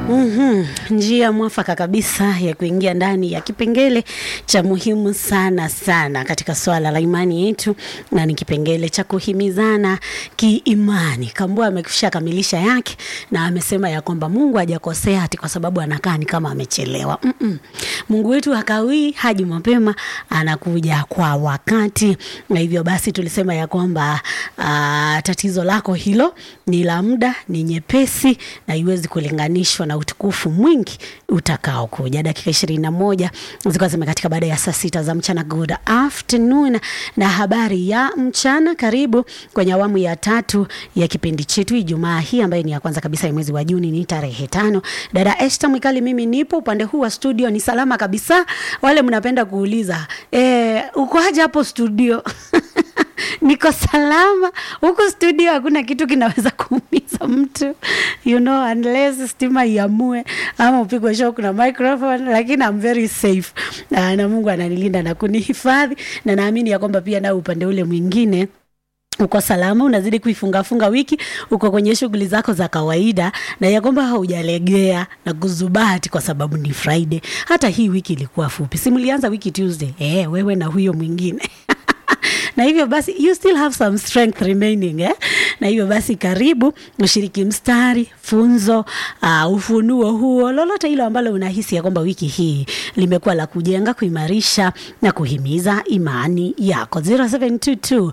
Mhm, njia mwafaka kabisa ya kuingia ndani ya kipengele cha muhimu sana sana katika swala la imani yetu, na ni kipengele cha kuhimizana kiimani. Kambua amekwisha kamilisha yake na amesema ya kwamba Mungu hajakosea ati kwa sababu anakaa ni kama amechelewa. Mm-mm. Mungu wetu hakawii, haji mapema, anakuja kwa wakati, na hivyo basi tulisema ya kwamba ah, tatizo lako hilo ni la muda, ni nyepesi na iwezi kulinganishwa na utukufu mwingi utakao kuja. Dakika ishirini na moja zilikuwa zimekatika baada ya saa sita za mchana. Good afternoon na habari ya mchana. Karibu kwenye awamu ya tatu ya kipindi chetu Ijumaa hii ambayo ni ya kwanza kabisa ya mwezi wa Juni, ni tarehe tano. Dada Esther Mwikali, mimi nipo upande huu wa studio, ni salama kabisa. Wale mnapenda kuuliza eh, uko aje hapo studio? niko salama huku studio, hakuna kitu kinaweza kuumiza mtu you know, unless stima iamue ama upigwe shock na microphone, lakini I'm very safe na, na Mungu ananilinda na kunihifadhi, na naamini ya kwamba pia nao upande ule mwingine uko salama, unazidi kuifungafunga wiki, uko kwenye shughuli zako za kawaida, na ya kwamba haujalegea na kuzubati kwa sababu ni Friday. Hata hii wiki ilikuwa fupi, si mlianza wiki Tuesday? Eh, wewe na huyo mwingine na hivyo basi you still have some strength remaining eh? na hivyo basi karibu ushiriki mstari funzo uh, ufunuo huo lolote hilo ambalo unahisi ya kwamba wiki hii limekuwa la kujenga kuimarisha na kuhimiza imani yako 0722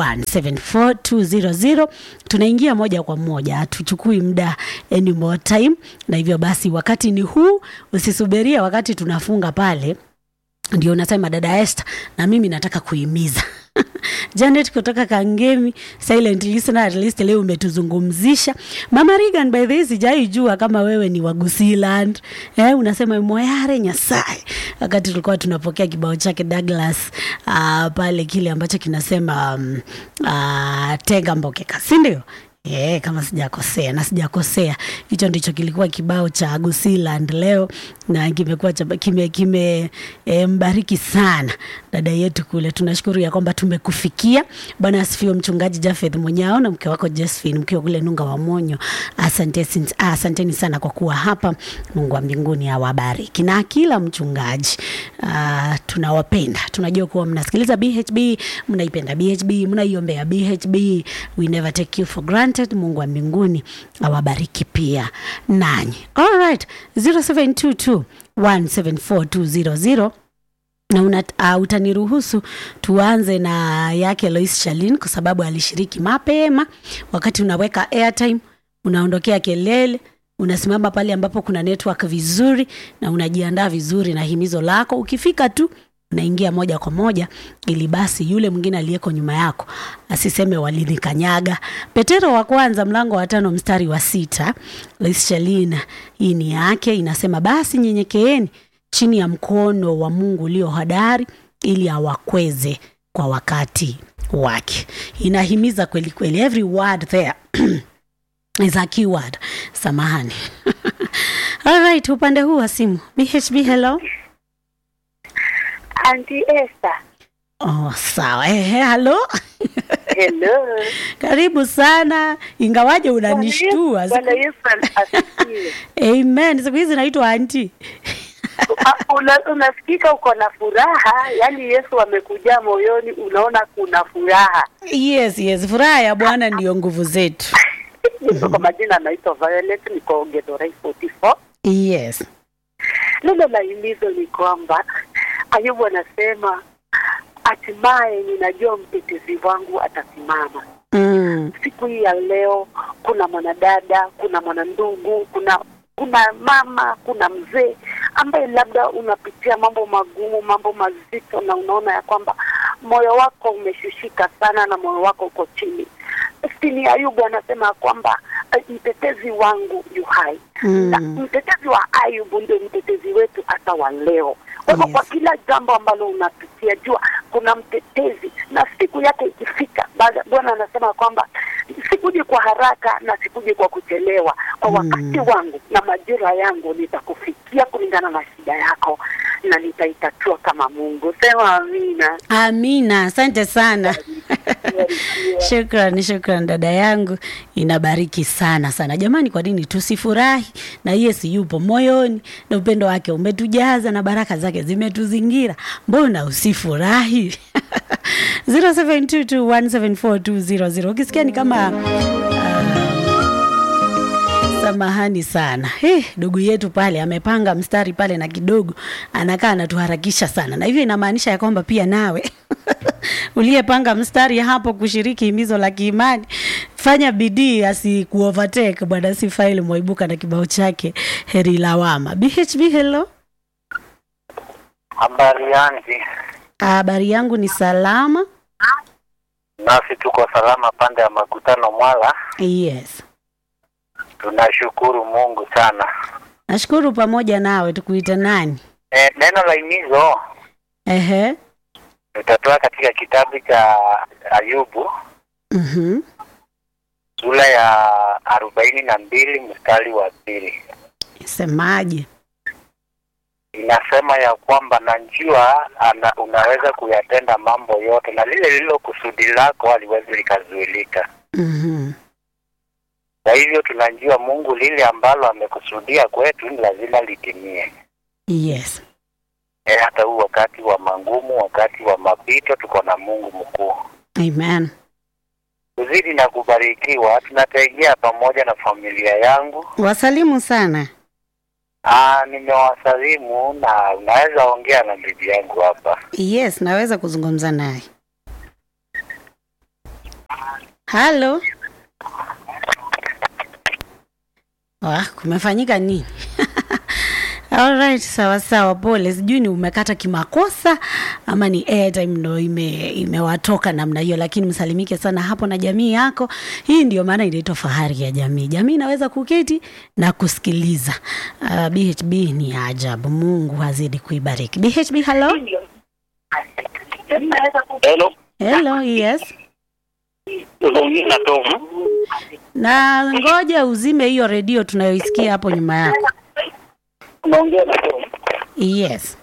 174200 tunaingia moja kwa moja tuchukui muda any more time na hivyo basi wakati ni huu usisubiria wakati tunafunga pale ndio nasema dada Esther, na mimi nataka kuhimiza Janet kutoka Kangemi, silent listener, at least leo umetuzungumzisha. Mama Regan, by the way, sijai jua kama wewe ni wa Gusiland. Eh, unasema moyare nyasaye. Wakati tulikuwa tunapokea kibao chake Douglas uh, pale kile ambacho kinasema um, uh, tega mbokeka, si ndio? Yeah, kama sijakosea na sijakosea, hicho ndicho kilikuwa kibao cha Gusiland leo na kimekuwa kime, kime e, mbariki sana dada yetu kule. Tunashukuru ya kwamba tumekufikia. Bwana asifiwe, mchungaji Jafeth Munyao na mke wako Josephine mkiwa kule Nunga wa Monyo. Asante, asanteni sana kwa kuwa hapa. Mungu wa mbinguni awabariki na kila mchungaji. Uh, tunawapenda, tunajua kuwa mnasikiliza BHB, mnaipenda BHB, mnaiombea BHB. We never take you for granted. Mungu wa mbinguni awabariki pia nanyi. All right, 0722 174200 na una, uh, utaniruhusu tuanze na yake Lois Shalin kwa sababu alishiriki mapema. Wakati unaweka airtime, unaondokea kelele, unasimama pale ambapo kuna network vizuri na unajiandaa vizuri na himizo lako. Ukifika tu unaingia moja kwa moja, ili basi yule mwingine aliyeko nyuma yako asiseme walinikanyaga. Petero wa kwanza mlango wa tano mstari wa sita Lois Shalin, hii ni yake, inasema basi nyenyekeeni chini ya mkono wa Mungu ulio hodari ili awakweze kwa wakati wake. Inahimiza kweli kweli, every word there is a keyword. Samahani. All right, upande huu wa simu BHB, hello Auntie Esther. Oh, sawa. Ehe, halo. Hello. Karibu sana, ingawaje unanishtua. Bwana Yesu asifiwe. Amen. Siku hizi naitwa anti. Una, unasikika uko na furaha, yaani Yesu amekuja moyoni, unaona kuna furaha. Yes, yes, furaha ya Bwana ndiyo nguvu zetu. Kwa majina naitwa Violet, niko Githurai 44. Yes. Neno la himizo ni kwamba Ayubu anasema hatimaye ninajua mtetezi wangu atasimama. Mm. Siku hii ya leo kuna mwanadada, kuna mwanandugu, kuna kuna mama, kuna mzee ambaye labda unapitia mambo magumu, mambo mazito, na unaona ya kwamba moyo wako umeshushika sana na moyo wako uko chini. Stini Ayubu anasema kwamba mtetezi wangu yu hai Mm. na mtetezi wa Ayubu ndio mtetezi wetu hata wa leo. Kwa hivyo Yes. kwa kila jambo ambalo unapitia, jua kuna mtetezi, na siku yake ikifika, baada- Bwana anasema kwamba sikuje kwa haraka na sikuje kwa kuchelewa, kwa wakati wangu na majira yangu nitakufikia kulingana na shida yako na nitaitatua kama Mungu. Sema amina. Amina, asante sana. Shukran, shukran dada yangu, inabariki sana sana. Jamani, kwa nini tusifurahi na Yesu yupo moyoni na upendo wake umetujaza na baraka zake zimetuzingira, mbona usifurahi? 0722174200 ukisikia ni kama samahani sana hey, ndugu yetu pale amepanga mstari pale na kidogo anakaa anatuharakisha sana, na hivyo inamaanisha ya kwamba pia nawe uliyepanga mstari hapo kushiriki himizo la kiimani, fanya bidii asikuovertake bwana Sifaili Mwaibuka na kibao chake heri lawama. BHB, hello, Habari yanzi, habari yangu ni salama. nasi tuko salama pande ya makutano Mwala. Yes, Tunashukuru Mungu sana. nashukuru pamoja nawe. Tukuite nani? E, neno la himizo Ehe, tutatoa katika kitabu cha Ayubu mhm, sura ya arobaini na mbili mstari wa pili. semaje? Inasema ya kwamba najua ana, unaweza kuyatenda mambo yote na lile lilo kusudi lako haliwezi likazuilika. Mhm, Kwa hivyo tunajua Mungu lile ambalo amekusudia kwetu ni lazima litimie. yes, E, hata huu wakati wa mangumu, wakati wa mapito, tuko na Mungu mkuu. amen. Kuzidi na kubarikiwa, tunategea pamoja na familia yangu. Wasalimu sana. Aa, nimewasalimu na unaweza ongea na bibi yangu hapa. Yes, naweza kuzungumza naye. Halo. Wah, kumefanyika nini? Alright, sawa sawa, pole. Sijui ni umekata kimakosa ama ni airtime ndo ime imewatoka namna hiyo, lakini msalimike sana hapo na jamii yako. Hii ndio maana inaitwa fahari ya jamii. Jamii inaweza kuketi na kusikiliza. Uh, BHB ni ajabu. Mungu azidi kuibariki. BHB, hello. Hello, Hello, yes. unaongea na Tom. Na ngoja uzime hiyo redio tunayoisikia hapo nyuma yako. Unaongea na Tom. Yes.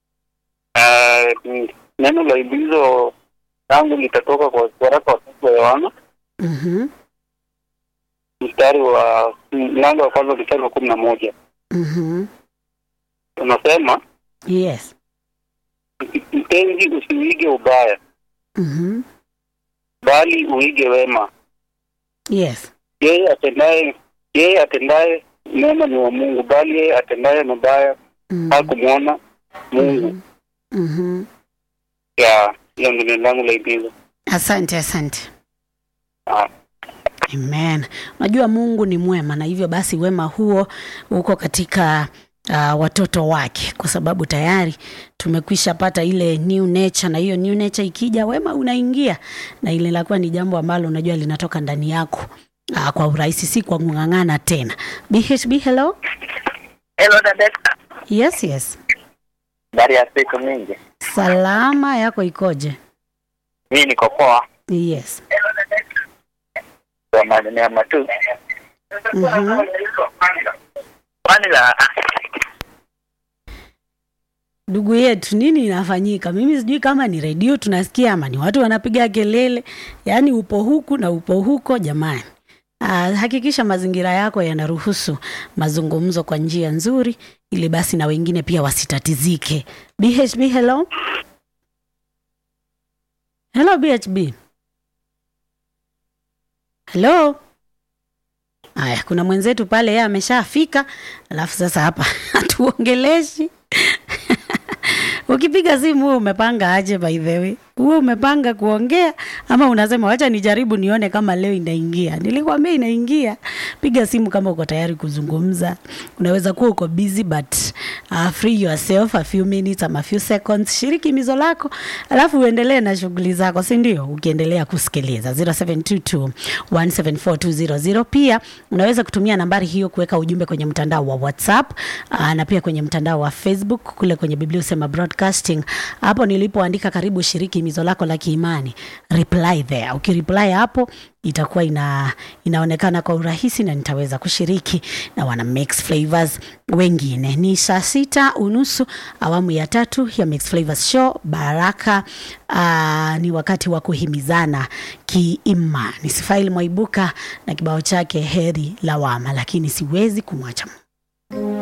Uh, neno la himizo langu litatoka kwa waraka wa tatu wa Yohana Mhm. mstari wa mlango wa kwanza mstari wa kumi na moja Mhm. unasema, Yes. mpenzi, usiuige ubaya, Mhm. bali uige wema. Yes. Yeye atendaye yeye atendaye mema ni wa Mungu, bali yeye atendaye mabaya Mhm. hakumwona Mungu. Mhm. Ya hiyo ndio neno langu la himizo. Asante, asante. Ah. Amen. Unajua Mungu ni mwema na hivyo basi wema huo uko katika uh, watoto wake kwa sababu tayari tumekwisha pata ile new nature na hiyo new nature ikija wema unaingia na ile lakuwa ni jambo ambalo unajua linatoka ndani yako uh, kwa urahisi si kwa kung'ang'ana tena. BHB hello? Hello dada. Yes, yes. Habari ya siku mingi. Salama yako ikoje? Mimi niko poa. Yes. Kwa neema tu. Mhm. Kwani la Ndugu yetu, nini inafanyika? Mimi sijui kama ni redio tunasikia ama ni watu wanapiga kelele, yaani upo huku na upo huko. Jamani, ah, hakikisha mazingira yako yanaruhusu mazungumzo kwa njia nzuri, ili basi na wengine pia wasitatizike. BHB, hello hello, BHB hello. Haya, kuna mwenzetu pale, yeye ameshafika, alafu sasa hapa hatuongeleshi Ukipiga simu wewe umepanga aje? By the way, wewe umepanga kuongea ama unasema wacha nijaribu nione kama leo inaingia? Nilikwambia inaingia. Piga simu kama uko tayari kuzungumza. Unaweza kuwa uko busy but uh, free yourself a few minutes ama a few seconds, shiriki mizo lako alafu uendelee na shughuli zako, si ndio? Ukiendelea kusikiliza 0722 174 Pia unaweza kutumia nambari hiyo kuweka ujumbe kwenye mtandao wa WhatsApp uh, na pia kwenye mtandao wa Facebook kule kwenye Biblia Usema Broadcasting. Hapo nilipoandika karibu shiriki himizo lako la kiimani reply there ukireply hapo itakuwa ina, inaonekana kwa urahisi na nitaweza kushiriki na wana mix flavors wengine ni saa sita unusu awamu ya tatu ya mix flavors show baraka uh, ni wakati wa kuhimizana kiimani sifaili mwaibuka na kibao chake heri lawama lakini siwezi kumwacha